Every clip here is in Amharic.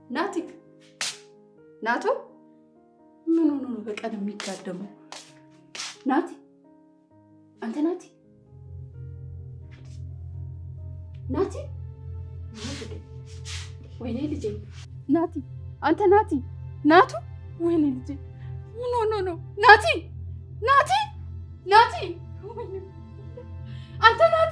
ናቲ ናቱ ምን ሆኖ ነው በቀን የሚጋደመው? ናቲ አንተ ናቲ ናቲ ወይኔ ልጄ ናቲ አንተ ናቲ ናቱ ወይኔ ልጄ ምን ሆኖ ነው ናቲ ናቲ ናቲ ወይኔ አንተ ናቲ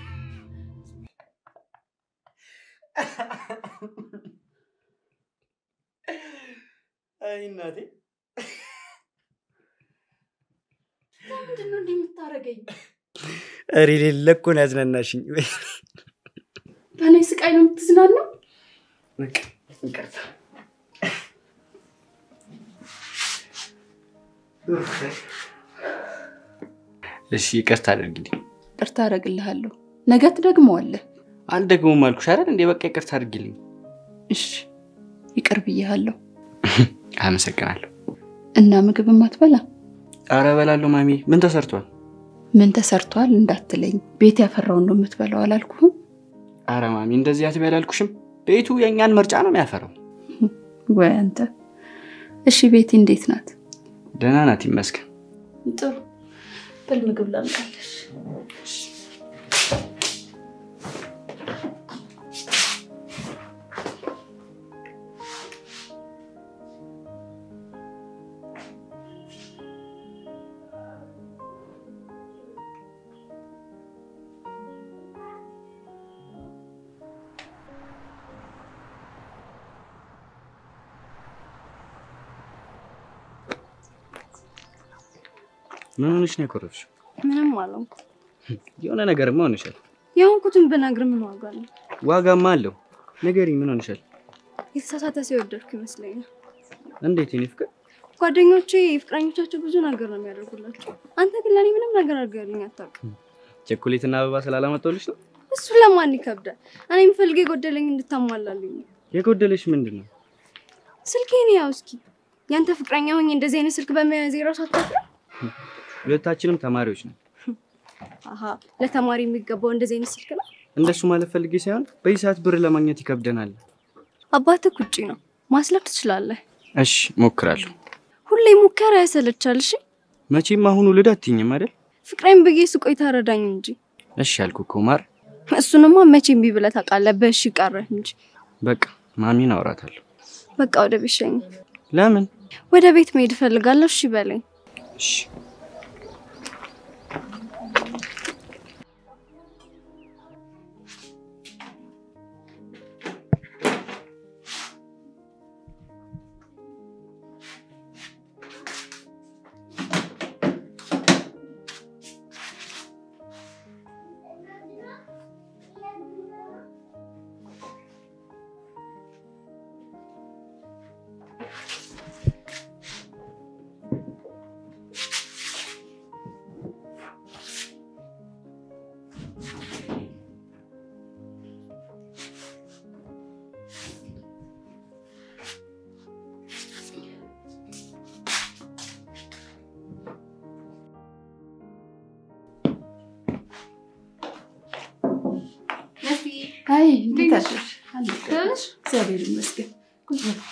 አይ እናቴ ምንድን ነው እንዲህ የምታደርገኝ? ኧረ የሌለ እኮ ነው ያዝናናሽኝ። በእኔ ስቃይ ነው የምትዝናናው? በቃ ይቅርታ። እሺ ይቅርታ አድርጊልኝ። ይቅርታ አደርግልሃለሁ። ነገ ትደግመዋለህ። አልደግሞም አልኩሽ አይደል እንዴ? በቃ ይቅርታ አድርጊልኝ። እሺ ይቅር ብዬሃለሁ። አመሰግናለሁ። እና ምግብም አትበላ? ኧረ እበላለሁ ማሚ። ምን ተሰርቷል? ምን ተሰርቷል እንዳትለኝ፣ ቤት ያፈራውን ነው የምትበላው አላልኩህም? ኧረ ማሚ እንደዚህ አትበይ አላልኩሽም? ቤቱ የእኛን ምርጫ ነው የሚያፈራው። ወይ አንተ። እሺ ቤቲ እንዴት ናት? ደህና ናት ይመስገን። ጥሩ። በል ምግብ ላምጣልሽ። ምን ሆነሽ ነው የኮረፍሽው? ምንም አልሆንኩ። የሆነ ነገርማ ሆነሻል። የሆንኩትን ብነግር ምን ዋጋ አለው? ዋጋማ አለው። ንገሪኝ፣ ምን ሆነሻል? የተሳሳተ ሰው የወደድኩ ይመስለኛል። እንዴት የኔ ፍቅር? ጓደኞቼ ፍቅረኞቻቸው ብዙ ነገር ነው የሚያደርጉላቸው። አንተ ግን ለእኔ ምንም ነገር አድርገልኝ አታውቅም። ቸኮሌትና አበባ ስላላመጣሁልሽ ነው? እሱ ለማን ይከብዳል? እኔ የምፈልገ የጎደለኝ እንድታሟላልኝ ነው። የጎደለሽ ምንድን ነው? ስልኬን ያው እስኪ ያንተ ፍቅረኛ ሆኜ እንደዚህ አይነት ስልክ በመያዝ የራሱ አታፍርም? ሁለታችንም ተማሪዎች ነን። አሀ ለተማሪ የሚገባው እንደዚህ አይነት ስልክ ነው። እንደሱ ማለት ፈልጌ ሳይሆን በዚህ ሰዓት ብር ለማግኘት ይከብደናል። አባትህ ውጪ ነው፣ ማስለፍ ትችላለህ። እሺ ሞክራለሁ። ሁሌ ሙከራ ያሰለቻል። እሺ መቼም አሁን ውልድ አትይኝም አይደል? ፍቅሬን ብዬ ስቆይ ታረዳኝ እንጂ እሺ ያልኩ እኮ ማር። እሱንማ መቼ እምቢ ብለህ ታውቃለህ። በእሺ ቀረህ እንጂ። በቃ ማሚን አውራታለሁ። በቃ ወደ ቤት ሸኝ። ለምን? ወደ ቤት መሄድ እፈልጋለሁ። እሺ በለኝ። እሺ አይ እንዴት አደርሽ? አለሽ? እግዚአብሔር ይመስገን። ቁጭ በል።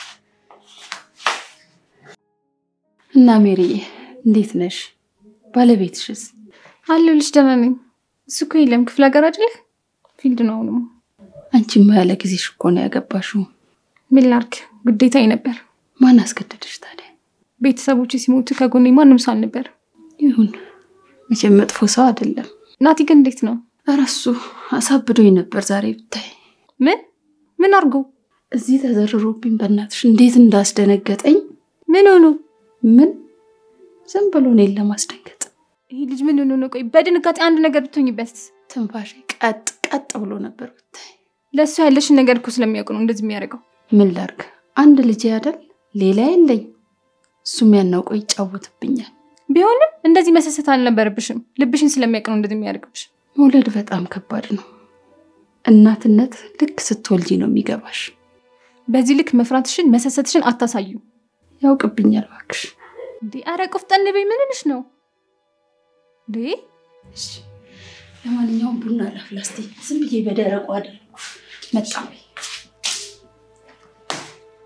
እና ሜሪዬ እንዴት ነሽ? ባለቤትሽስ? አለሁልሽ ደህና ነኝ። እሱ እኮ የለም ክፍለ ሀገር አይደለ ፊልድ ነው አሁንም። አንቺማ ያለ ጊዜሽ እኮ ነው ያገባሽው። ምን ላድርግ ግዴታዬ ነበር። ማን አስገደደሽ ታዲያ? ቤተሰቦች ሲሞቱ ከጎኔ ማንም ሰው አልነበር። ይሁን መቼም መጥፎ ሰው አይደለም። ናቲ ግን እንዴት ነው? ኧረ እሱ አሳብዶኝ ነበር ዛሬ ብታይ። ምን ምን አድርጎ? እዚህ ተዘርሮብኝ በእናትሽ እንዴት እንዳስደነገጠኝ። ምን ሆኖ? ምን ዝም ብሎ እኔን ለማስደንገጥ ይህ ልጅ ምን ሆኖ ነው? ቆይ በድንጋጤ አንድ ነገር ብትሆኝበት። ትንፋሽ ቀጥ ቀጥ ብሎ ነበር ብታይ። ለእሱ ያለሽን ነገር እኮ ስለሚያውቅ ነው እንደዚህ የሚያደርገው። ምን ላርግ? አንድ ልጅ አይደል ሌላ የለኝ። እሱም ያናውቀው ይጫወትብኛል። ቢሆንም እንደዚህ መሰሰት አልነበረብሽም። ልብሽን ስለሚያውቅ ነው እንደዚህ የሚያደርግብሽ። መውለድ በጣም ከባድ ነው። እናትነት ልክ ስትወልጂ ነው የሚገባሽ። በዚህ ልክ መፍራትሽን መሰሰትሽን አታሳዩ። ያውቅብኛል እባክሽ። እንዴ ኧረ ቆፍጠን በይ። ምን ሆነሽ ነው እንዴ? እሺ፣ ለማንኛውም ቡና ላፍላ እስኪ። ዝም ብዬ በደረቁ አደረኩ። መጣሁ።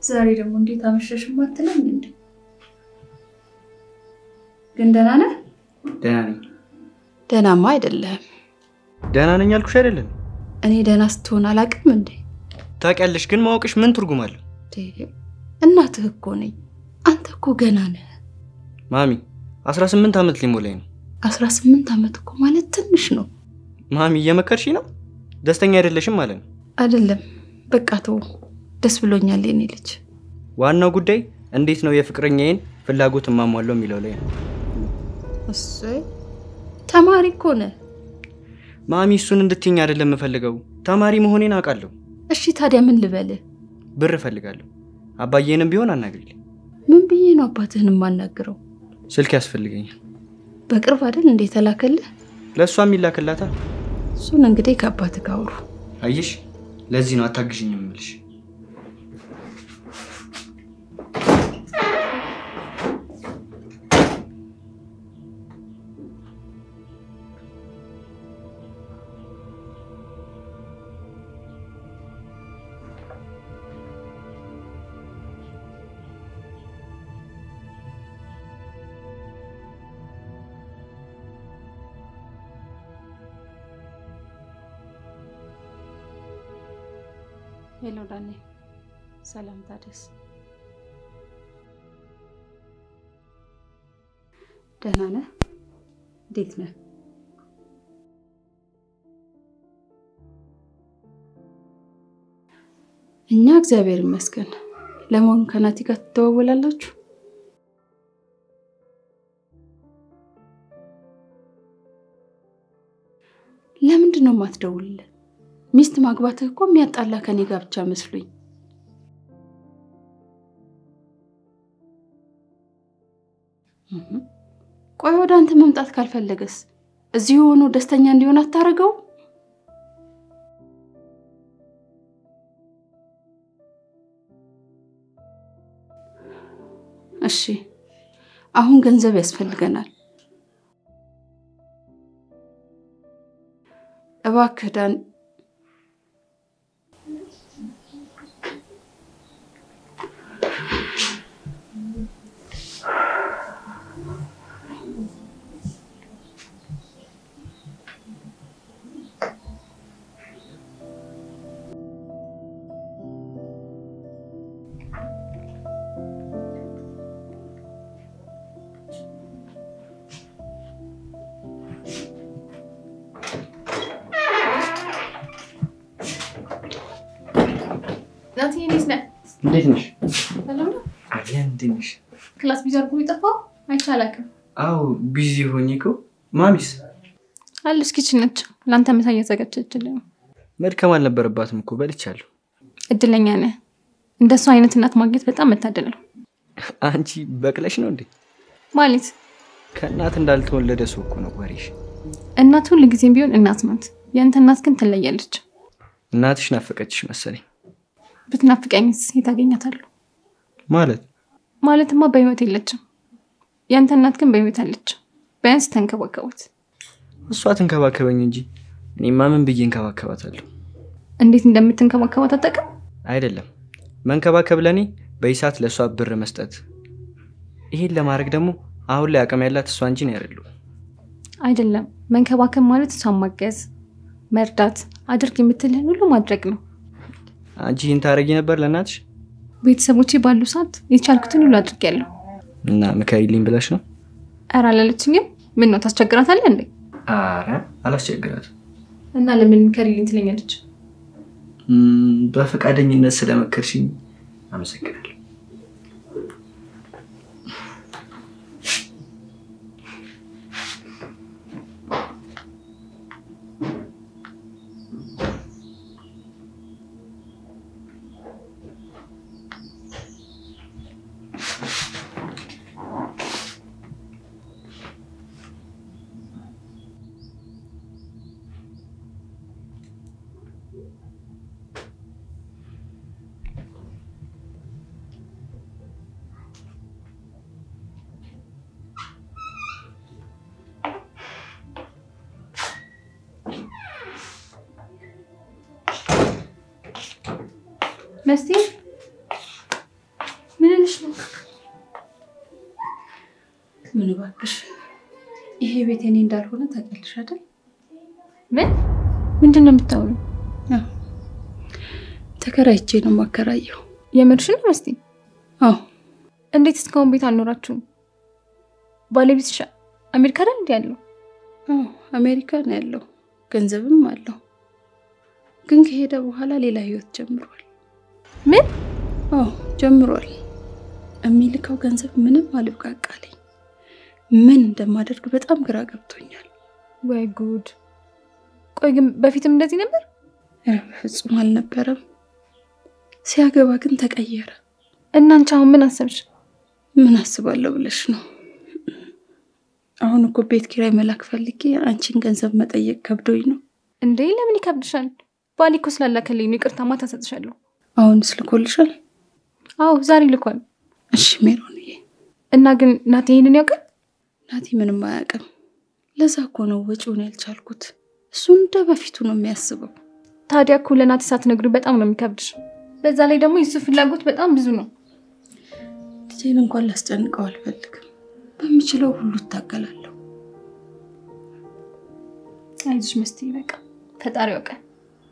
ዛሬ ደግሞ እንዴት አመሸሽም አትለኝ እንዴ? ግን ደህና ነህ? ደህና ነኝ። ደህናማ አይደለህም። ደህና ነኝ አልኩሽ አይደለም? እኔ ደህና ስትሆን አላውቅም እንዴ? ታውቂያለሽ፣ ግን ማወቅሽ ምን ትርጉም አለው? እናትህ እኮ ነኝ። አንተ እኮ ገና ነህ። ማሚ 18 ዓመት ሊሞላኝ ነው። አስራ ስምንት ዓመት እኮ ማለት ትንሽ ነው ማሚ እየመከርሽ ነው? ደስተኛ አይደለሽም ማለት ነው። አይደለም? በቃ ተው። ደስ ብሎኛል የኔ ልጅ። ዋናው ጉዳይ እንዴት ነው የፍቅረኛዬን ፍላጎት እማሟለው የሚለው ላይ ነው። እሰይ ተማሪ እኮ ነህ። ማሚ እሱን እንድትይኝ አይደለም የምፈልገው። ተማሪ መሆኔን አውቃለሁ። እሺ ታዲያ ምን ልበልህ? ብር እፈልጋለሁ። አባዬንም ቢሆን አናግሪልኝ። ምን ብዬ ነው አባትህን የማናግረው? ስልክ ያስፈልገኛል። በቅርብ አይደል እንዴ ተላከልህ? ለእሷ የሚላክላታ እሱን እንግዲህ ከአባትህ ጋር አውሩ። አየሽ፣ ለዚህ ነው አታግዥኝ የምልሽ። ሄሎ ዳኔ፣ ሰላም ታደስ። ደህና ነህ? እንዴት ነህ? እኛ እግዚአብሔር ይመስገን። ለመሆኑ ከናቲ ጋር ትተዋወላላችሁ? ለምንድን ነው የማትደውልልን? ሚስት ማግባትህ እኮ የሚያጣላ ከኔ ጋር ብቻ መስሉኝ። እህ፣ ቆይ ወደ አንተ መምጣት ካልፈለገስ እዚሁ ሆኖ ደስተኛ እንዲሆን አታደርገው? እሺ፣ አሁን ገንዘብ ያስፈልገናል። እባክህ ዳን ናቲ እንዴት ነህ? እንዴት ነሽ? ሰላም ነው? አያ እንዴት ነሽ? ክላስ ቢዚ አድርጎ የጠፋው አይቼ አላውቅም። አዎ ቢዚ ሆኜ እኮ። ማሚስ አለች ኪችን ነች። ለአንተ ምሳ እያዘጋጀችልኝ ነው። መድከም አልነበረባትም እኮ በልቻለሁ። እድለኛ ነህ። እንደሱ አይነት እናት ማግኘት በጣም መታደል ነው። አንቺ በቅለሽ ነው እንዴ? ማለት ከእናት እንዳልተወለደ ሰው እኮ ነው ወሬሽ። እናት ሁል ጊዜም ቢሆን እናት ናት። የአንተ እናት ግን ትለያለች። እናትሽ ናፈቀችሽ መሰለኝ። ብትናፍቀኝስ የት አገኛታለሁ? ማለት ማለትማ በህይወት የለችም። የአንተ እናት ግን በህይወት አለች። ቢያንስ ተንከባከቡት። እሷ ትንከባከበኝ እንጂ እኔማ ምን ብዬ እንከባከባታለሁ? እንዴት እንደምትንከባከባት አታውቅም? አይደለም መንከባከብ ለእኔ በይሳት ለእሷ ብር መስጠት። ይሄን ለማድረግ ደግሞ አሁን ላይ አቅም ያላት እሷ እንጂ ነው ያደሉ። አይደለም መንከባከብ ማለት እሷን ማገዝ፣ መርዳት፣ አድርግ የምትልህን ሁሉ ማድረግ ነው። አንቺ ይህን ታደርጊ ነበር ለእናትሽ ቤተሰቦቼ ባሉ ሰዓት የቻልኩትን ሁሉ አድርጌያለሁ። እና ምከሪልኝ ብለሽ ነው? ኧረ አላለችኝም። ምን ነው ታስቸግራታለህ እንዴ? አረ አላስቸግራትም። እና ለምን ከሪልኝ ትለኛለች? እም፣ በፈቃደኝነት ስለመከርሽኝ አመሰግናለሁ። መስቴ ምን እባክሽ፣ ይሄ ቤት የኔ እንዳልሆነ ታውቂያለሽ አይደል? ምን ምንድን ነው የምታወሪው? ተከራይቼ ነው የማከራየው። የምርሽን ነው መስቲ? አዎ እንዴት እስካሁን ቤት አልኖራችሁም? ባለቤትሽ አሜሪካ አይደል እንዲ ያለው? አዎ አሜሪካ ነው ያለው፣ ገንዘብም አለው። ግን ከሄደ በኋላ ሌላ ህይወት ጀምሯል። ምን አዎ ጀምሯል። የሚልከው ገንዘብ ምንም አልብቃቃለኝ። ምን እንደማደርግ በጣም ግራ ገብቶኛል። ወይ ጉድ! ቆይ ግን በፊትም እንደዚህ ነበር? ኧረ በፍጹም አልነበረም። ሲያገባ ግን ተቀየረ። እና አንቺ አሁን ምን አሰብሽ? ምን አስባለሁ ብለሽ ነው? አሁን እኮ ቤት ኪራይ መላክ ፈልጌ አንቺን ገንዘብ መጠየቅ ከብዶኝ ነው። እንዴ ለምን ይከብድሻል? ባሌ እኮ ስላላከልኝ ነው። ይቅርታ ማታ እሰጥሻለሁ። አሁንስ ልኮልሻል? አዎ ዛሬ ልኳል። እሺ ሜሮንዬ። እና ግን ናቲ ይሄንን ያውቃል? ናቲ ምንም አያውቅም። ለዛ እኮ ነው ወጪውን ያልቻልኩት። እሱ እንደ በፊቱ ነው የሚያስበው። ታዲያ እኮ ለናቲ ሳትነግሪው በጣም ነው የሚከብድሽ። በዛ ላይ ደግሞ የሱ ፍላጎት በጣም ብዙ ነው። ልጄን እንኳን ላስጨንቀው አልፈልግም። በምችለው ሁሉ እታገላለሁ። አይዞሽ መስቲ፣ በቃ ፈጣሪ ያውቃል።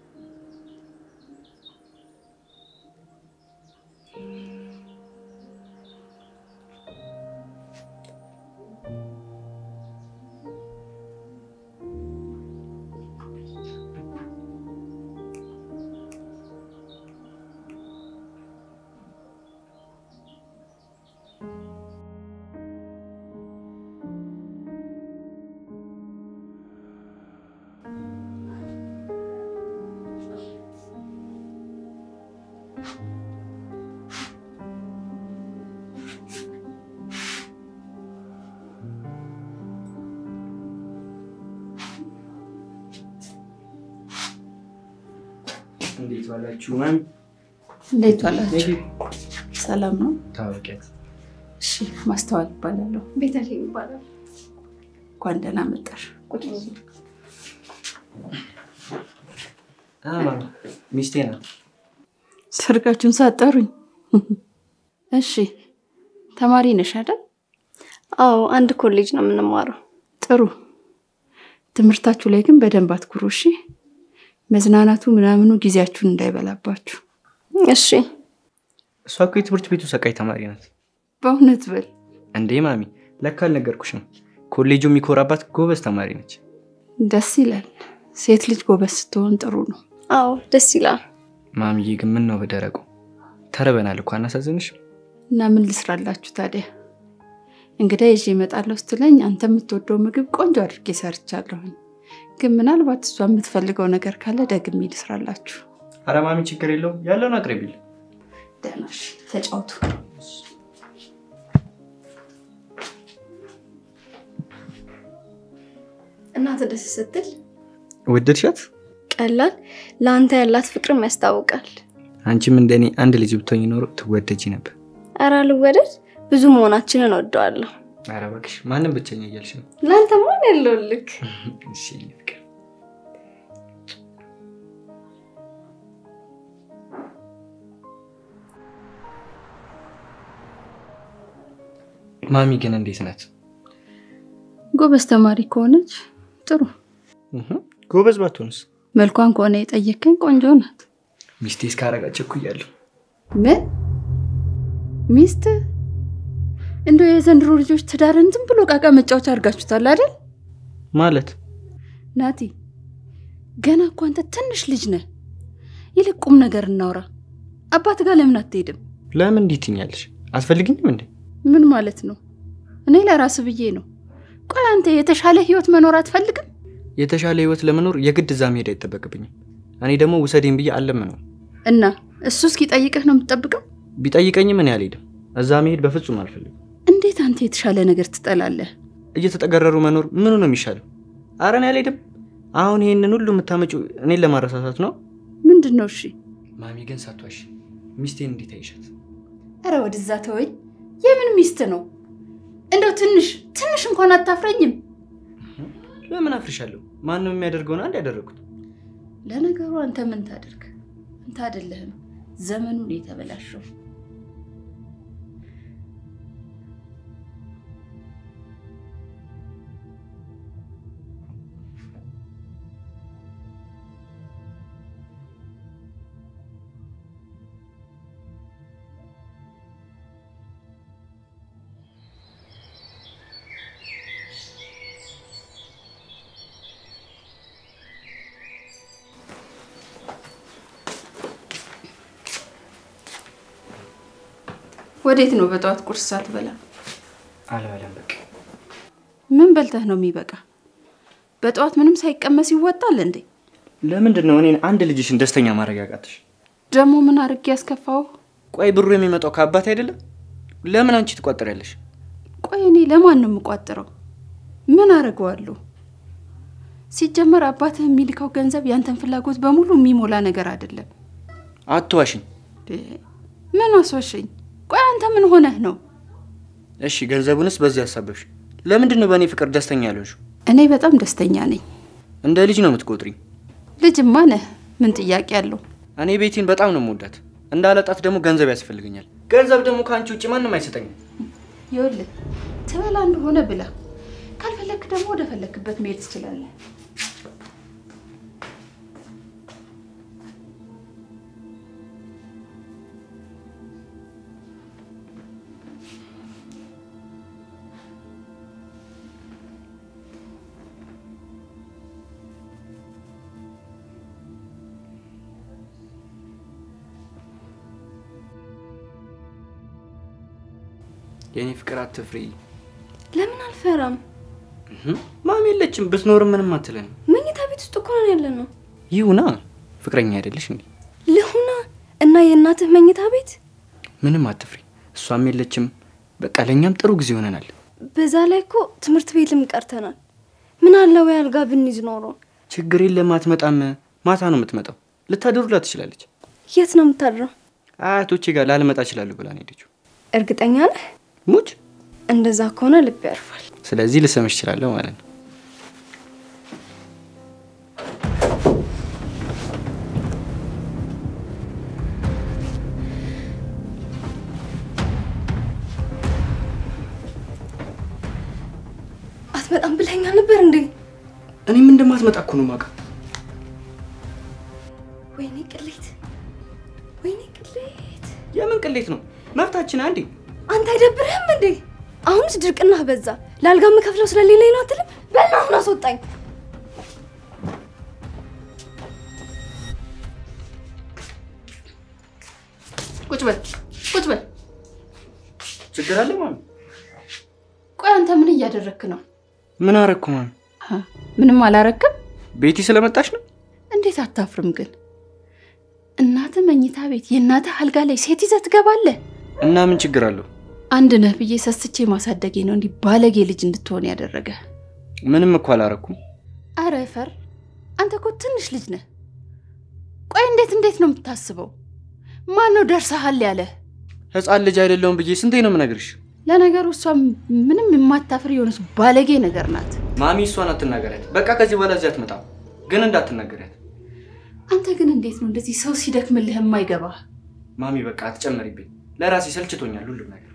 እንዴት ዋላችሁ? ማሚ እንዴት ዋላችሁ? ሰላም ነው? ታወቂያት? እሺ ማስተዋል ይባላለሁ። ቤተልሔም ይባላል። እንኳን ደህና መጣሽ። ቁጭ በሉ። ማሚ ሚስቴ ናት። ሰርጋችሁን ሳጠሩኝ። እሺ ተማሪ ነሽ አይደል? አዎ አንድ ኮሌጅ ነው የምንማረው። ጥሩ። ትምህርታችሁ ላይ ግን በደንብ አትኩሩ እሺ። መዝናናቱ ምናምኑ ጊዜያችሁን እንዳይበላባችሁ። እሺ እሷ እኮ የትምህርት ቤቱ ሰቃይ ተማሪ ናት። በእውነት በል እንዴ ማሚ ለካ አልነገርኩሽም። ኮሌጁ የሚኮራባት ጎበዝ ተማሪ ነች። ደስ ይላል። ሴት ልጅ ጎበዝ ስትሆን ጥሩ ነው። አዎ ደስ ይላል። ማሚዬ ግን ምን ነው በደረቁ ተርበናል እኮ አናሳዝንሽ? እና ምን ልስራላችሁ ታዲያ? እንግዳ ይዤ እመጣለሁ ስትለኝ አንተ የምትወደው ምግብ ቆንጆ አድርጌ ሰርቻለሁኝ። ግን ምናልባት እሷ የምትፈልገው ነገር ካለ ደግሜ ልስራላችሁ። አረ ማሚ ችግር የለውም ያለውን አቅርቢል። ደህና እሺ፣ ተጫውቱ። እናት ደስ ስትል ወደድሻት? ቀላል ለአንተ ያላት ፍቅርም ያስታውቃል። አንቺም እንደኔ አንድ ልጅ ብትሆኝ ኖሮ ትወደጂ ነበር። ኧረ ልወደድ ብዙ መሆናችንን ወደዋለሁ። አረ እባክሽ ማንም ብቸኛ እያልሽ ነው። ለአንተ ማን ያለውልክ? እሺ የኔ ፍቅር ማሚ ግን እንዴት ናት? ጎበዝ ተማሪ ከሆነች ጥሩ። እህ፣ ጎበዝ ባትሆንስ? መልኳን ከሆነ የጠየከኝ ቆንጆ ናት። ሚስቴ እስካረጋች እኩያለሁ። ምን ሚስት? እንደው የዘንድሮ ልጆች ትዳርን ዝም ብሎ ቃቃ መጫወቻ አድርጋችሁታል አይደል? ማለት ናቲ ገና እኮ አንተ ትንሽ ልጅ ነህ። ይልቅ ቁም ነገር እናውራ። አባት ጋር ለምን አትሄድም? ለምን እንዲህ ትይኛለሽ? አትፈልግኝም እንዴ? ምን ማለት ነው? እኔ ለራስ ብዬ ነው። ቆይ አንተ የተሻለ ህይወት መኖር አትፈልግም? የተሻለ ህይወት ለመኖር የግድ እዛ መሄድ አይጠበቅብኝም። እኔ ደግሞ ውሰዴን ብዬ አለምነው። እና እሱ እስኪጠይቅህ ነው የምትጠብቀው? ቢጠይቀኝም እኔ አልሄድም። እዛ መሄድ በፍጹም አልፈልግም። እንዴት አንተ የተሻለ ነገር ትጠላለህ? እየተጠገረሩ መኖር ምኑ ነው የሚሻለው? አረ እኔ አልሄድም። አሁን ይሄንን ሁሉ የምታመጪው እኔን ለማረሳሳት ነው። ምንድን ነው? እሺ ማሚ ግን ሳቷሽ ሚስቴን እንዴት አይሻት? ኧረ ወደዛ ተወኝ። የምን ሚስት ነው? እንደው ትንሽ ትንሽ እንኳን አታፍረኝም? ለምን አፍርሻለሁ? ማንም የሚያደርገውን አንድ ያደረጉት። ለነገሩ አንተ ምን ታደርግ? አንተ አይደለህም ዘመኑን የተበላሸው። ወዴት ነው በጠዋት ቁርስ ሳትበላ? አልበላም በቃ። ምን በልተህ ነው የሚበቃ? በጠዋት ምንም ሳይቀመስ ይወጣል እንዴ? ለምንድን ነው እኔን አንድ ልጅሽን ደስተኛ ማድረግ ያቃተሽ? ደግሞ ምን አድርጌ ያስከፋው? ቆይ ብሩ የሚመጣው ከአባት አይደለም? ለምን አንቺ ትቆጥሪያለሽ? ቆይ እኔ ለማን ነው የምቋጥረው? ምን አደርገዋለሁ? ሲጀመር አባትህ የሚልከው ገንዘብ ያንተን ፍላጎት በሙሉ የሚሞላ ነገር አይደለም። አትዋሽኝ። ምን አስዋሸኝ? ቆይ አንተ ምን ሆነህ ነው? እሺ ገንዘቡንስ በዚህ አሳበብሽ። ለምንድን ነው በእኔ ፍቅር ደስተኛ ያልሆንሽው? እኔ በጣም ደስተኛ ነኝ። እንደ ልጅ ነው የምትቆጥሪኝ። ልጅማ ነህ። ምን ጥያቄ አለው? እኔ ቤቲን በጣም ነው የምወዳት። እንዳለጣት ደግሞ ገንዘብ ያስፈልገኛል። ገንዘብ ደግሞ ከአንቺ ውጭ ማንም አይሰጠኝም። ይኸውልህ ትበላ እንደሆነ ብላ፣ ካልፈለክ ደግሞ ወደ ፈለክበት መሄድ ትችላለህ። የእኔ ፍቅር አትፍሪ። ለምን አልፈራም? እህም፣ ማሚ የለችም። ብትኖርም ምንም አትለንም። መኝታ ቤት ውስጥ እኮ ነን ያለ ነው። ይሁና ፍቅረኛ አይደለሽ እንዴ? ልሁና እና የእናትህ መኝታ ቤት ምንም አትፍሪ። እሷም የለችም። በቃ ለእኛም ጥሩ ጊዜ ሆነናል። በዛ ላይ እኮ ትምህርት ቤትም ቀርተናል። ምን አለ ወይ አልጋ ብንይዝ ኖሮ። ችግር የለም። አትመጣም። ማታ ነው የምትመጣው። ልታደሩላት ትችላለች። የት ነው የምታድረው? አያቶቼ ጋር ላልመጣ እችላለሁ ብላ ነው ሄደችው። እርግጠኛ ነህ? ሙች እንደዛ ከሆነ ልብ ያርፋል። ስለዚህ ልሰምሽ እችላለሁ ማለት ነው። አትመጣም ብለኛ ነበር እንዴ? እኔም እንደማትመጣ እኮ ነው የማውቀው። ወይኔ ቅሌት፣ ወይኔ ቅሌት። የምን ቅሌት ነው? መብታችን አንዴ አንተ አይደብርህም እንዴ? አሁንስ ድርቅና በዛ። ለአልጋ የምከፍለው ስለሌለኝ ነው አትልም? በል አሁን አስወጣኝ። ቁጭ በል ቁጭ በል። ችግር አለ ማሚ? ቆይ አንተ ምን እያደረክ ነው? ምን አረግኩ ማሚ? አ፣ ምንም አላረክም። ቤቲ ስለመጣች ነው። እንዴት አታፍርም ግን? እናትህ መኝታ ቤት የእናትህ አልጋ ላይ ሴት ይዘህ ትገባለህ? እና ምን ችግር አለው? አንድ ነህ ብዬ ሰስቼ ማሳደጌ ነው እንዲህ ባለጌ ልጅ እንድትሆን ያደረገ። ምንም እኮ አላረኩም። አረ ፈር፣ አንተ እኮ ትንሽ ልጅ ነህ። ቆይ እንዴት እንዴት ነው የምታስበው? ማን ነው ደርሰሃል ያለህ? ህፃን ልጅ አይደለሁም ብዬ ስንቴ ነው የምነግርሽ? ለነገሩ እሷ ምንም የማታፍር የሆነች ባለጌ ነገር ናት። ማሚ እሷን አትናገሪያት። በቃ ከዚህ በኋላ እዚህ አትመጣም። ግን እንዳትናገሪያት አንተ ግን እንዴት ነው እንደዚህ ሰው ሲደክምልህ የማይገባ? ማሚ። በቃ አትጨመሪብኝ። ለራሴ ሰልችቶኛል ሁሉም ነገር።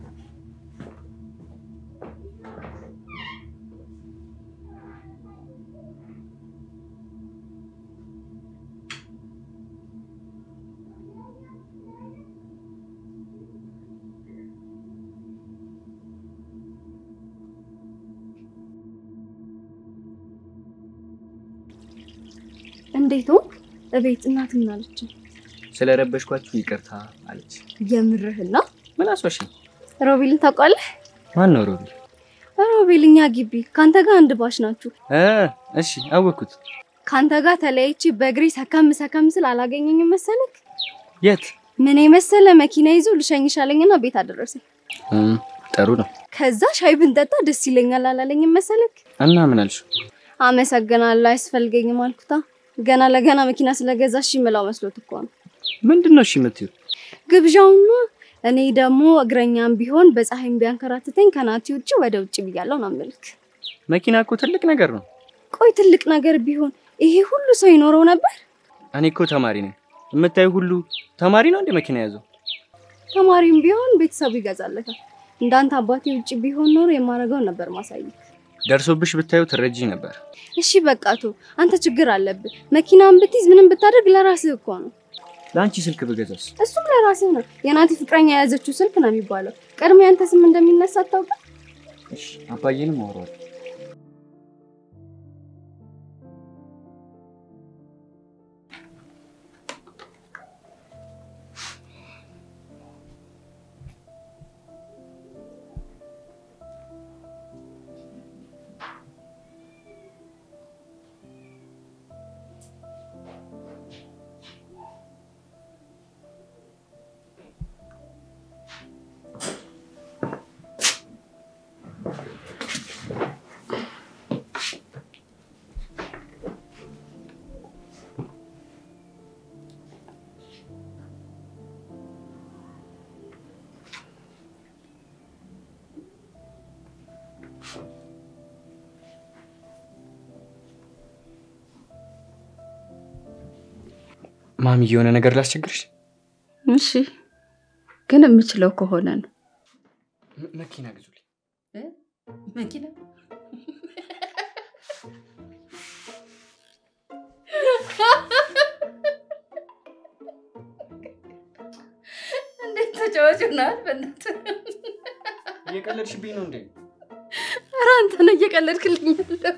እንዴት ነው እቤት እናት ምን አለች? ስለረበሽኳችሁ ይቅርታ አለች። የምርህና ምን አስዋሽኝ? ሮቤልን ታውቃለህ? ማን ነው ሮቢ? ሮቤል እኛ ግቢ ከአንተ ጋር አንድ ባሽ ናችሁ። እ እሺ አወኩት። ከአንተ ጋር ተለያይቼ በእግሬ ሰከም ሰከም ስል አላገኘኝም መሰለክ? የት? ምን የመሰለ መኪና ይዞ ልሸኝሽ አለኝና ቤት አደረሰኝ። እም፣ ጥሩ ነው። ከዛ ሻይ ብንጠጣ ደስ ይለኛል አላለኝም መሰለክ? እና ምን አልሽ? አመሰግናለሁ አያስፈልገኝም አልኩታ። ገና ለገና መኪና ስለገዛሽ ምላው መስሎት እኮ ነው ምንድን ነው እሺ የምትይው? ግብዣውና እኔ ደግሞ እግረኛም ቢሆን በፀሐይም ቢያንከራትተኝ ከናቲ ውጭ ወደ ውጭ ብያለሁ ነው የምልክ። መኪና እኮ ትልቅ ነገር ነው። ቆይ ትልቅ ነገር ቢሆን ይሄ ሁሉ ሰው ይኖረው ነበር? እኔ እኮ ተማሪ ነኝ። የምታዩ ሁሉ ተማሪ ነው እንደ መኪና ያዘው። ተማሪም ቢሆን ቤተሰቡ ይገዛለታል። እንዳንተ አባቴ ውጭ ቢሆን ኖሮ የማደርገውን ነበር ማሳየት። ደርሶብሽ ብታዩ ትረጂ ነበር። እሺ በቃቶ አንተ ችግር አለብህ። መኪናን ብትይዝ ምንም ብታደርግ ለራስህ እኮ ነው። ለአንቺ ስልክ ብገዛስ? እሱም ለራስህ ነው። የናቲ ፍቅረኛ የያዘችው ስልክ ነው የሚባለው። ቀድሞ ያንተ ስም እንደሚነሳ አታውቅም? እሺ አባዬንም አወራዋለሁ። ማሚ የሆነ ነገር ላስቸግርሽ? እሺ፣ ግን የምችለው ከሆነ ነው። ም- መኪና ግዙልኝ። መኪና እንዴት ተጫዋች ሆናል? በእናትህ እየቀለድሽብኝ ነው እንዴ? ኧረ አንተ ነህ እየቀለድክልኝ ያለው።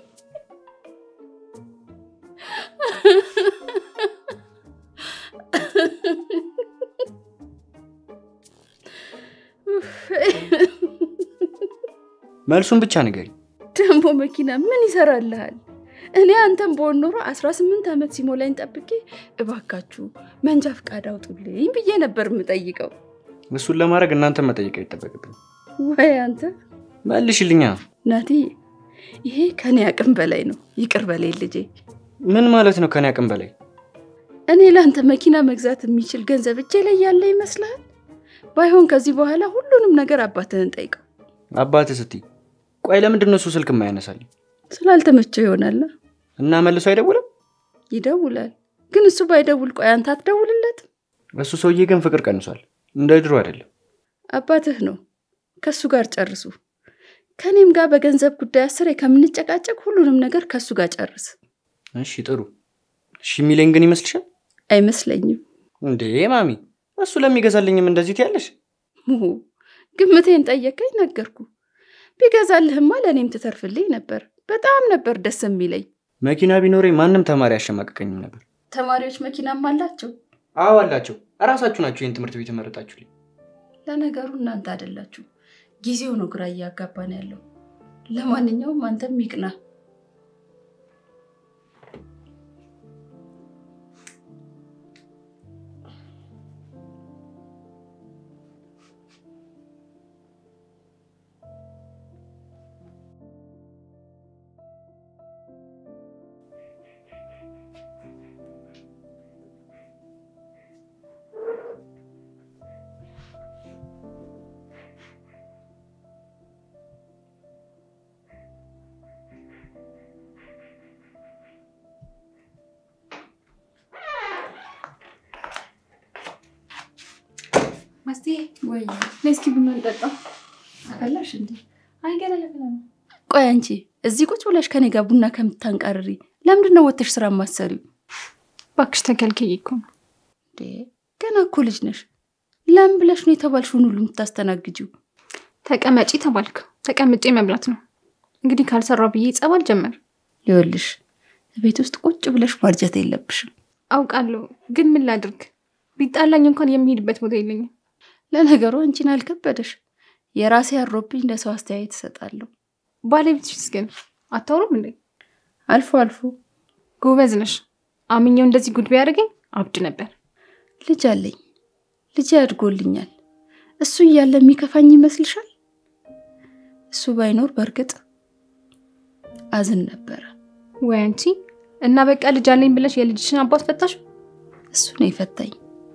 መልሱን ብቻ ንገሪ። ደግሞ መኪና ምን ይሰራልሃል? እኔ አንተን በሆን ኖሮ 18 ዓመት ሲሞላኝ ጠብቄ እባካችሁ መንጃ ፈቃድ አውጡልኝ ብዬ ነበር የምጠይቀው። እሱን ለማድረግ እናንተ መጠየቅ አይጠበቅብኝ። ወይ አንተ መልሽልኛ። ናቲ፣ ይሄ ከኔ አቅም በላይ ነው። ይቅር በላይ ልጄ። ምን ማለት ነው ከኔ አቅም በላይ? እኔ ለአንተ መኪና መግዛት የሚችል ገንዘብ እጄ ላይ ያለ ይመስልሃል? ባይሆን ከዚህ በኋላ ሁሉንም ነገር አባትህን ጠይቀው። አባትህ ስትይ፣ ቆይ ለምንድን ነው እሱ ስልክ የማያነሳልኝ? ስላልተመቸው ይሆናል። እና መልሶ አይደውልም? ይደውላል። ግን እሱ ባይደውል ቆይ አንተ አትደውልለት? እሱ ሰውዬ ግን ፍቅር ቀንሷል። እንደ ድሮ አይደለም። አባትህ ነው። ከእሱ ጋር ጨርሱ። ከእኔም ጋር በገንዘብ ጉዳይ አስሬ ከምንጨቃጨቅ ሁሉንም ነገር ከእሱ ጋር ጨርስ። እሺ ጥሩ። እሺ የሚለኝ ግን ይመስልሻል አይመስለኝም። እንዴ ማሚ? እሱ ለሚገዛልኝም እንደዚህ ትያለሽ? ሙሁ ግምቴን ጠየቀኝ፣ ነገርኩ። ቢገዛልህማ ለእኔም ትተርፍልኝ ነበር። በጣም ነበር ደስ የሚለኝ። መኪና ቢኖረኝ ማንም ተማሪ አያሸማቅቀኝም ነበር። ተማሪዎች መኪናም አላቸው። አዎ አላቸው። እራሳችሁ ናችሁ ይህን ትምህርት ቤት የመረጣችሁልኝ። ለነገሩ እናንተ አይደላችሁ። ጊዜው ነው ግራ እያጋባን ያለው። ለማንኛውም አንተም ይቅና። ማስቴ ወይ ነይ እስኪ ቡና እንጠጣ። አፈላሽ እንዴ? አይ ገና ለገና ነው። ቆይ አንቺ እዚህ ቁጭ ብለሽ ከኔ ጋር ቡና ከምታንቃርሪ ለምንድን ነው ወጥተሽ ስራ ማሰሪው? እባክሽ ተከልክዬ እኮ ነው። እንዴ ገና እኮ ልጅ ነሽ። ለምን ብለሽ ነው የተባልሽውን ሁሉ የምታስተናግጂው? ተቀመጪ ተባልክ፣ ተቀምጬ መብላት ነው። እንግዲህ ካልሰራው ብዬ ጸባል ጀመር። ይኸውልሽ ቤት ውስጥ ቁጭ ብለሽ ማርጀት የለብሽም። አውቃለሁ፣ ግን ምን ላድርግ? ቢጣላኝ እንኳን የሚሄድበት ቦታ የለኝም። ለነገሩ አንቺን አልከበደሽ። የራሴ አሮብኝ ለሰው አስተያየት እሰጣለሁ። ባለቤትሽስ ግን አታውሩም እንዴ? አልፎ አልፎ ጎበዝ ነሽ። አምኜው እንደዚህ ጉድ ቢያደርገኝ አብድ ነበር። ልጅ አለኝ። ልጅ አድጎልኛል። እሱ እያለ የሚከፋኝ ይመስልሻል? እሱ ባይኖር በእርግጥ አዝን ነበረ። ወይ አንቺ እና በቃ ልጅ አለኝ ብለሽ የልጅሽን አባት ፈታሽ? እሱ ነው የፈታኝ።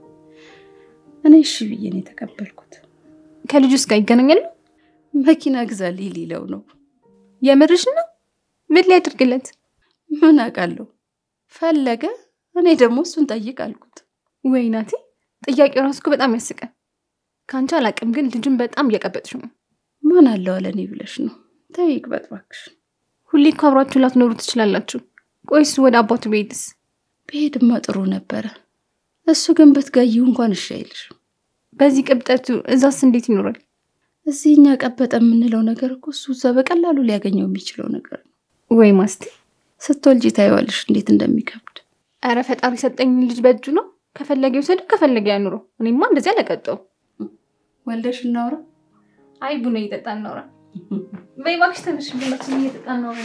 እኔ እሺ ብዬ ነው የተቀበልኩት። ከልጁስ ጋር ይገናኛሉ? መኪና ግዛልኝ ሊለው ነው። የምርሽ ነው? ምን ሊያደርግለት? ምን አውቃለሁ። ፈለገ። እኔ ደግሞ እሱን ጠይቅ አልኩት። ወይ ናቲ፣ ጥያቄው ራሱ እኮ በጣም ያስቃል። ከአንቺ አላቅም፣ ግን ልጁን በጣም እያቀበጥሽ ነው። ማን አለው አለ እኔ ብለሽ ነው? ተይ ይቅበጥ እባክሽ። ሁሌ እኮ አብራችሁ ላትኖሩ ትችላላችሁ። ቆይ እሱ ወደ አባቱ ቤትስ? ብሄድማ ጥሩ ነበረ። እሱ ግን ብትጋይው እንኳን እሺ አይልሽም። በዚህ ቅብጠቱ እዛስ እንዴት ይኖራል? እዚህ እኛ ቀበጠ የምንለው ነገር እኮ እሱ እዛ በቀላሉ ሊያገኘው የሚችለው ነገር ነው። ወይ ማስቴ፣ ስትወልጂ ታይዋለሽ እንዴት እንደሚከብድ። ኧረ ፈጣሪ ሰጠኝ ልጅ በእጁ ነው። ከፈለገ ይውሰደው፣ ከፈለገ ያኑረው። እኔማ እንደዚህ አለቀጠው። ወልደሽ እናውራ። አይ ቡና እየጠጣ እናውራ። በይ እባክሽ ተነሽ፣ ቡናችን እየጠጣ እናውራ።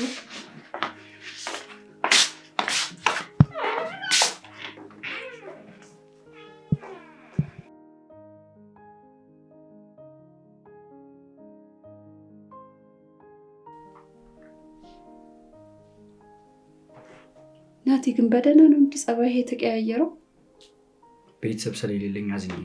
ናቲ ግን በደህና ነው እንዲህ ጸባይ የተቀያየረው? ቤተሰብ ስለሌለኝ አዝኜ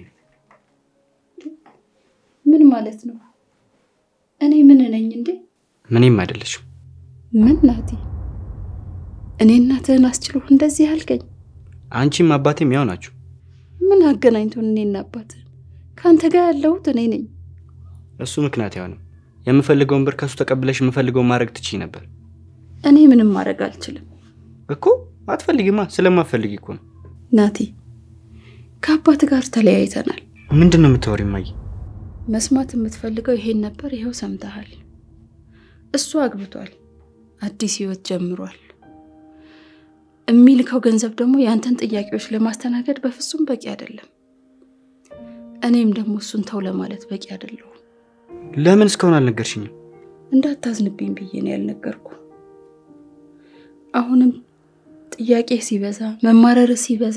ምን ማለት ነው? እኔ ምን ነኝ እንዴ? ምንም አይደለሽም። ምን ናቲ፣ እኔ እናትህን አስችሎ እንደዚህ አልከኝ? አንቺም አባቴም ያው ናችሁ። ምን አገናኝቶን እኔና አባት? ከአንተ ጋር ያለሁት እኔ ነኝ። እሱ ምክንያት አይሆንም። የምፈልገውን ብር ከሱ ተቀብለሽ የምፈልገውን ማድረግ ትችይ ነበር እኔ ምንም ማድረግ አልችልም እኮ። አትፈልጊማ። ስለማፈልጊ እኮ ነው። ናቲ። ከአባት ጋር ተለያይተናል። ምንድን ነው የምታወሪው እማዬ? መስማት የምትፈልገው ይሄን ነበር። ይኸው ሰምተሃል። እሱ አግብቷል፣ አዲስ ህይወት ጀምሯል። የሚልከው ገንዘብ ደግሞ የአንተን ጥያቄዎች ለማስተናገድ በፍጹም በቂ አይደለም። እኔም ደግሞ እሱን ተው ለማለት በቂ አይደለሁም። ለምን እስካሁን አልነገርሽኝም? እንዳታዝንብኝ ብዬ ነው ያልነገርኩ። አሁንም ጥያቄ ሲበዛ መማረር ሲበዛ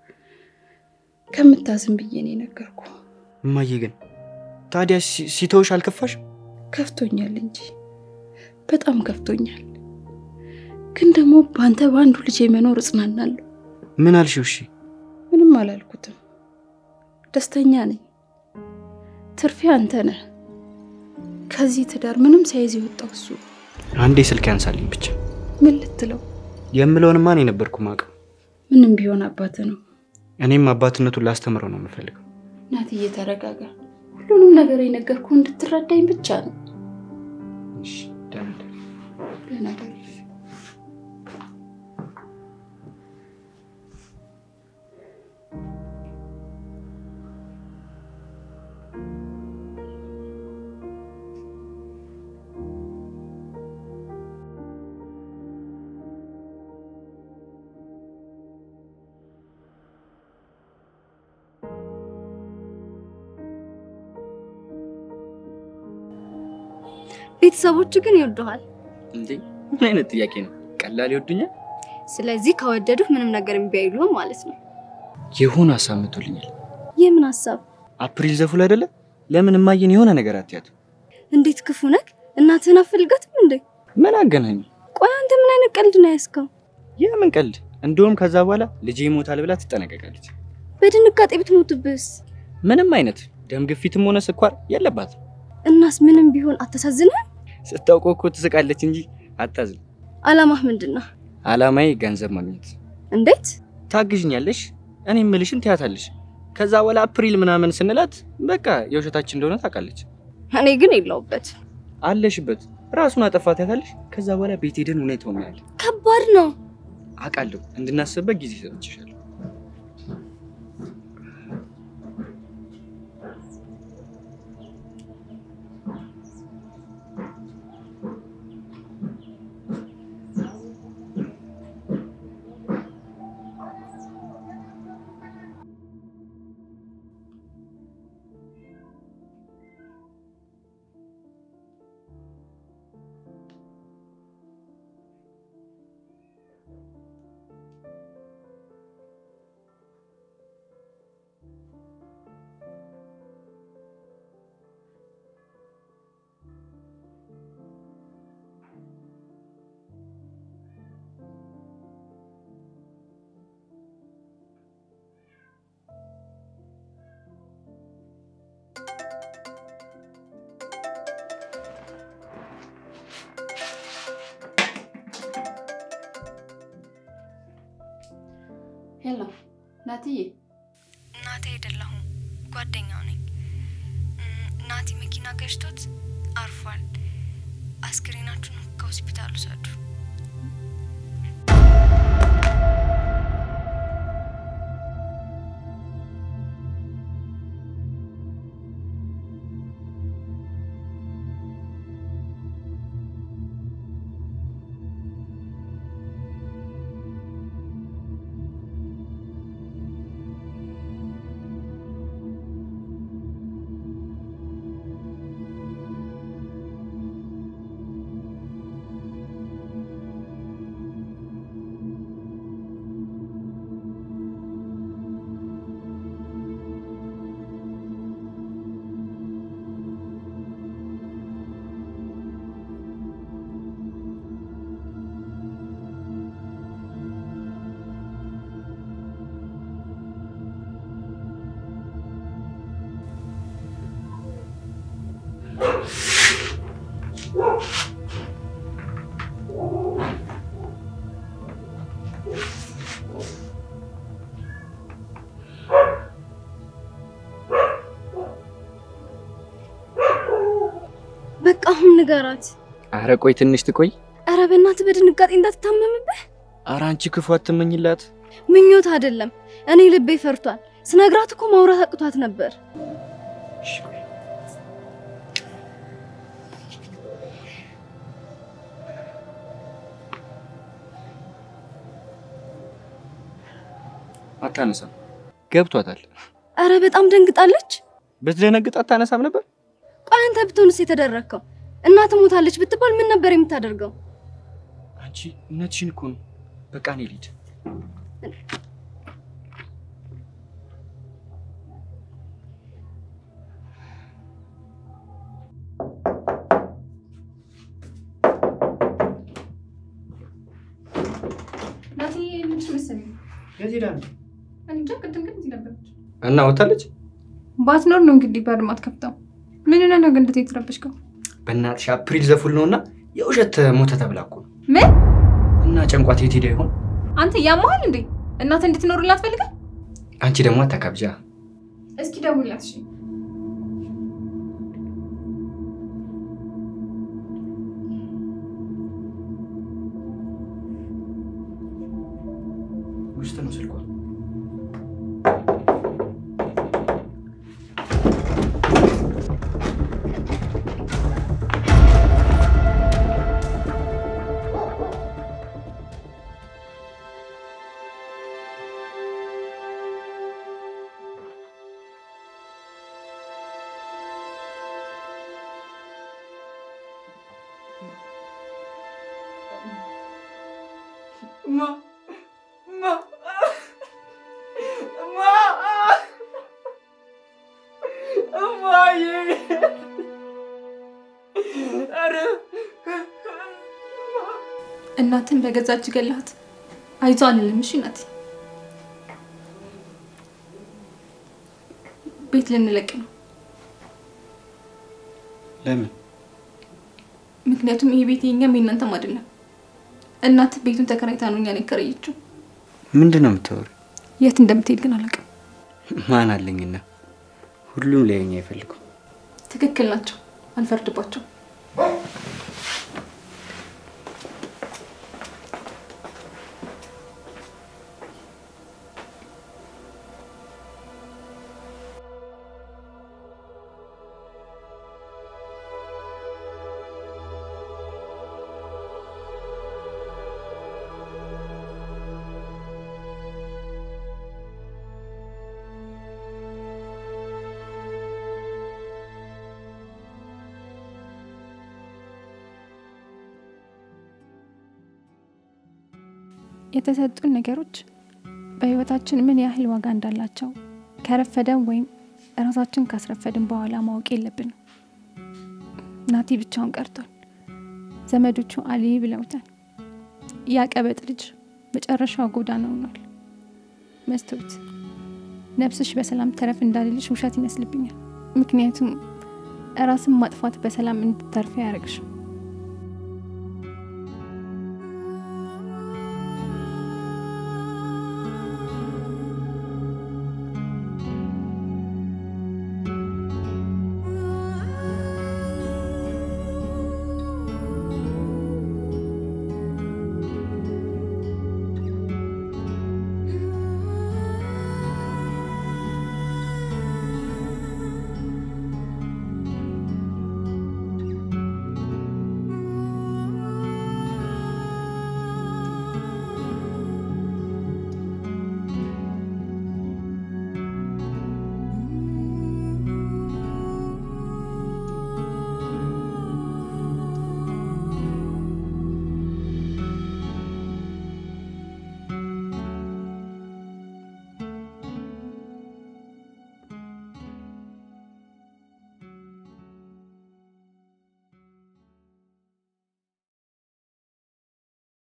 ከምታዝን ብዬ ነው የነገርኩ። እማዬ ግን ታዲያ ሲ- ሲተውሽ አልከፋሽ? ከፍቶኛል እንጂ በጣም ከፍቶኛል። ግን ደግሞ በአንተ በአንዱ ልጅ መኖር እጽናናለሁ። ምን አልሽው? እሺ ምንም አላልኩትም። ደስተኛ ነኝ። ትርፌ አንተ ነህ። ከዚህ ትዳር ምንም ሳይዝ የወጣው እሱ። አንዴ ስልክ ያንሳልኝ ብቻ። ምን ልትለው? የምለውን ማን የነበርኩ ማቀው። ምንም ቢሆን አባት ነው። እኔም አባትነቱን ላስተምረው ነው የምፈልገው። ናትዬ ተረጋጋ። ሁሉንም ነገር የነገርኩ እንድትረዳኝ ብቻ ነው። እሺ ደህና ደር። ደህና ደር። ቤተሰቦቹ ግን ይወዱሃል። እንዴ ምን አይነት ጥያቄ ነው? ቀላል ይወዱኛል። ስለዚህ ከወደዱህ ምንም ነገር እምቢ አይሉህም ማለት ነው። የሆነ ሀሳብ መቶልኛል። የምን ሀሳብ? አፕሪል ዘፉል አይደለ? ለምን እማዬን የሆነ ነገር አትያት? እንዴት ክፉ ነክ? እናትህን አፈልጋትም እንዴ? ምን አገናኙ? ቆይ አንተ ምን አይነት ቀልድ ነው ያስከው? የምን ቀልድ? እንደውም ከዛ በኋላ ልጄ ይሞታል ብላ ትጠነቀቃለች። በድንጋጤ ብትሞትብስ? ምንም አይነት ደም ግፊትም ሆነ ስኳር የለባትም። እናስ ምንም ቢሆን አታሳዝንህም? ስታውቀው እኮ ትስቃለች እንጂ አታዝን። አላማህ ምንድን ነው? አላማዬ ገንዘብ ማግኘት። እንዴት? ታግዥኛለሽ፣ እኔ ምልሽን ትያታለሽ። ከዛ በኋላ አፕሪል ምናምን ስንላት በቃ የውሸታችን እንደሆነ ታውቃለች። እኔ ግን የለውበት። አለሽበት ራሱን አጠፋት ያታለሽ። ከዛ በኋላ ቤት ሄደን ሁኔታውን እናያለን። ከባድ ነው። አውቃለሁ፣ እንድናስብበት ጊዜ ሰጥቼሻለሁ። ሄሎ ናትዬ፣ እናቴ አይደለሁም ጓደኛው ነኝ። ናቲ መኪና ገጭቶት አርፏል። አስክሬናችሁን ከሆስፒታሉ ሰዱ። ንገራት። አረ ቆይ ትንሽ ትቆይ። ኧረ በእናትህ በድንጋጤ እንዳትታመምብህ። አረ አንቺ ክፉ አትመኝላት። ምኞት አይደለም፣ እኔ ልቤ ፈርቷል። ስነግራት እኮ ማውራት አቅቷት ነበር። እሺ፣ ቆይ። አታነሳም። ገብቷታል። ኧረ በጣም ደንግጣለች። ብትደነግጥ አታነሳም ነበር። ቆይ አንተ ብትሆንስ የተደረግከው? እናት ሞታለች ብትባል ምን ነበር የምታደርገው? አንቺ እውነትሽን እኮ ነው። በቃ እኔ ልሂድ። ናቲ ምንሽ መሰለኝ የት ሄዳ ነው? እኔ እንጃ። ቅድም ግን እዚህ ነበረች። እና ወታለች። ባትኖር ነው እንግዲህ በር ማትከፍተው። ምን ሆነህ ነው ግን እንደዚህ የተረበሽከው? በእናትሽ አፕሪል ዘፉል ነውና የውሸት ሞተ ተብላ እኮ ነው። ምን እና ጨንቋት የት ሄዳ ይሆን? አንተ ያመሃል እንዴ? እናት እንድትኖርላት ፈልጋል? አንቺ ደግሞ አታካብጃ። እስኪ ደውልላት። እሺ ውስጥ ነው ስልኳ። እናትን በገዛ እጅ ገላት። አይዞ አልልም። እሺ ናቲ፣ ቤት ልንለቅ ነው። ለምን? ምክንያቱም ይሄ ቤት የኛም የእናንተም አይደለም። እናት ቤቱን ተከራይታ ነው እኛን የከረየችው። ምንድን ነው የምታወሪው? የት እንደምትሄድ ግን አላውቅም። ማን አለኝና? ሁሉም ሊያየኝ አይፈልጉም። ትክክል ናቸው። አልፈርድባቸው። የተሰጡን ነገሮች በህይወታችን ምን ያህል ዋጋ እንዳላቸው ከረፈደን ወይም እራሳችን ካስረፈድን በኋላ ማወቅ የለብንም። ናቲ ብቻውን ቀርቷል። ዘመዶቹ አሊ ብለውታል። ያ ቀበጥ ልጅ መጨረሻው ጎዳና ሆኗል። መስታወት ነፍስሽ በሰላም ተረፍ እንዳልልሽ ውሸት ይመስልብኛል። ምክንያቱም ራስን ማጥፋት በሰላም እንድታርፊ አያደርግሽም።